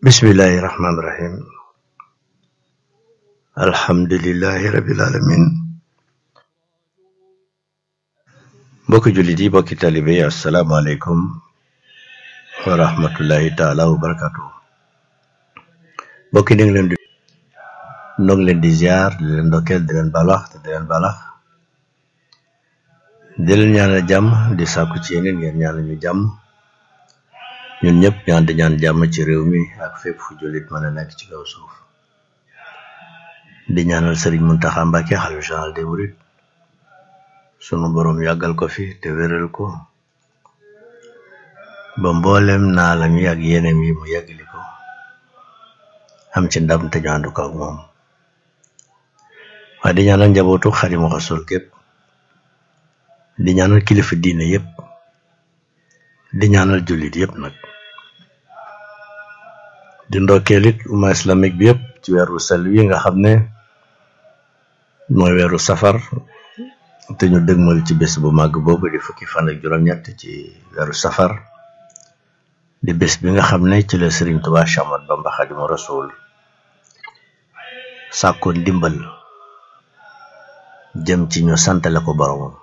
bismillahi rahmaani rahim alhamdulilahi rabil alamin mbokki jullit yi mbokki talibe yi asalaamaaleykum wa rahmatullahi taala wa barakatuh mbokki ni ngi leen di noo ngi leen di ziar di leen ndokkeel di leen balax te di leen balax di leen ñaanal jàmm di sàkku ci yeneen ngeen ñaanal ñu jàmm ñun ñëpp ñaan di ñaan jàmm ci réew mi ak fépp fu jullit mën a nekk ci kaw suuf di ñaanal sëriñ Muntaxa Mbàkke xalifa général des mourides sunu boroom yàggal ko fi te wéral ko ba mboolem naalam yi ak yeneem yi mu yàggali ko am ci ndam te ñu ànd ko ak moom waaye di ñaanal njabootu Xaadimu Rasuul képp di ñaanal kilifa diine yépp di ñaanal jullit yépp nag di ndokkeel it umma islamique bi yépp ci weeru sel wi nga xam ne mooy weeru safar te ñu dëgmal ci bés bu màgg boobu di fukki fan ak juróom-ñett ci weeru safar di bés bi nga xam ne ci la Sëriñ Tuubaa Séex Ahmadu Bamba Xaadimu Rasuul sàkkoon ndimbal jëm ci ñu santale ko boromam